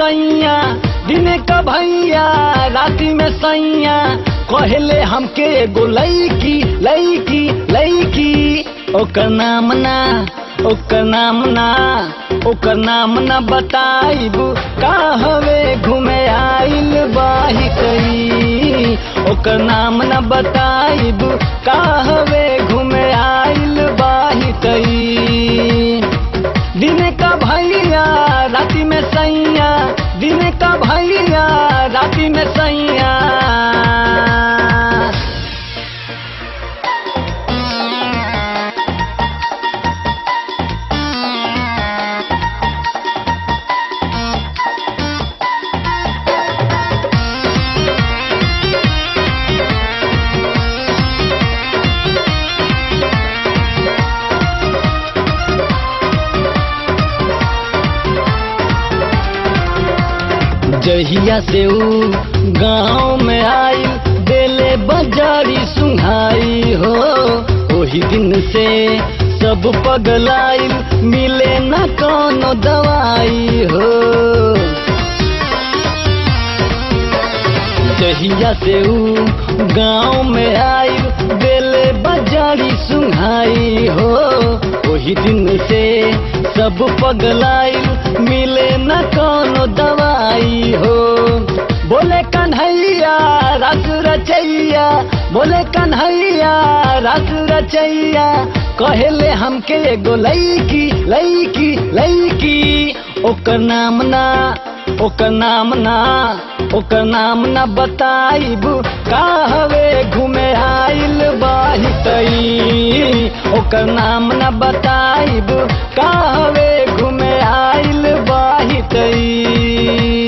सैया दिन का भैया राति में सैया कहले हमके एगो लैकी लैकी लैकी ओकर नाम ना ओकर नाम ना ओकर नाम ना बताइबू का हवे घूमे आइल बाही कई ओकर नाम ना बताइबू का हवे घूमे आइल बाही कई दिन का भैया राति में सैया दिन का भैया राति में सैया जहिया से ऊ गाँव में आई बेले बजारी सुहाई हो वही दिन से सब पगलाई मिले न कोनो दवाई हो जहिया से ऊ गाँव में आई बेले बजारी सुहाई हो वही दिन से सब पगलाई मिले न कोनो दवाई हो बोले कन्हैया रस रचैया बोले कन्हैया रस रचैया कहले हमके एगो लैकी लैकी लैकी ओकर नाम ना ओकर नाम ना ओकर नाम ना बताइबू का हवे घूमे आइल बाही तई ओकर नाम ना बताइबू का हवे घूमे आइल बाही तई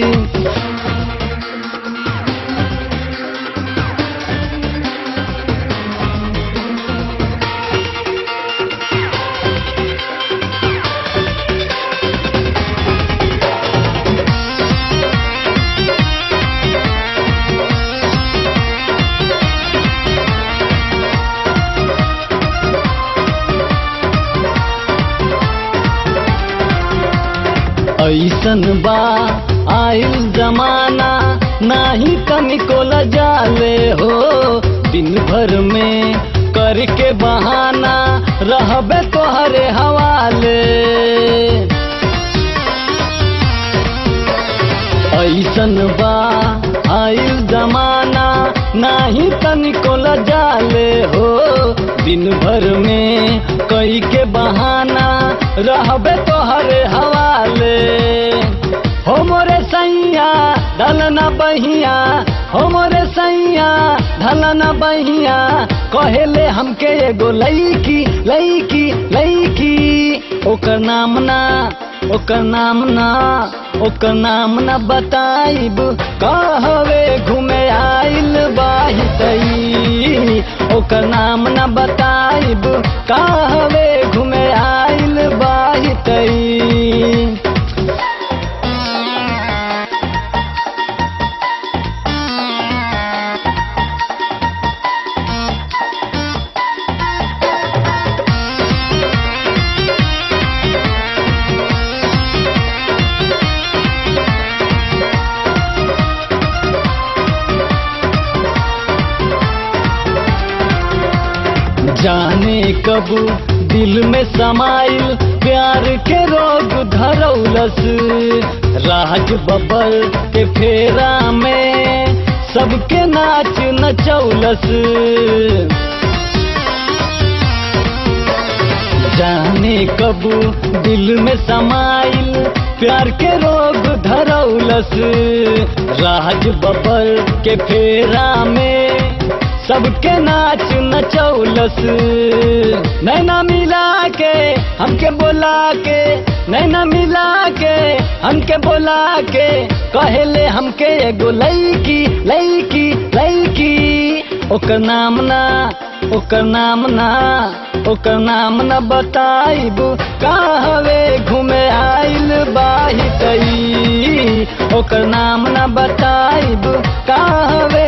ऐसन बा आइल जमाना नाही तनिको लजाले हो दिन भर में करके बहाना रहबे तोहरे हवाले ऐसन बा आइल जमाना नाही तनिको लजाले हो दिन भर में कई के बहाना रहबे तोहरे हवाले हो मोरे सैया ढलना बहिया हो मोरे सैया ढलना बहिया कहेले हमके एगो लैकी लैकी लैकी ओकर नाम ना ओकर नाम ना ओकर नाम ना बताइब कहवे घूमे आइल बाही तई ओकर नाम ना बताइब कहवे घूमे आइल बाही तई जाने कब दिल में समाइल प्यार के रोग धरौलस राज बबर के फेरा में सबके नाच नचौलस जाने कब दिल में समाइल प्यार के रोग धरौलस राज बबर के फेरा में सबके नाच नचौलस नैना मिला के हमके बोला के नैना मिला के हमके बोला के कहले हमके एगो लैकी लैकी लैकी ओकर नाम ना ओकर नाम ना ओकर नाम ना बताइबू कहवे घूमे आइल बाही तई ओकर नाम ना बताइबू कहवे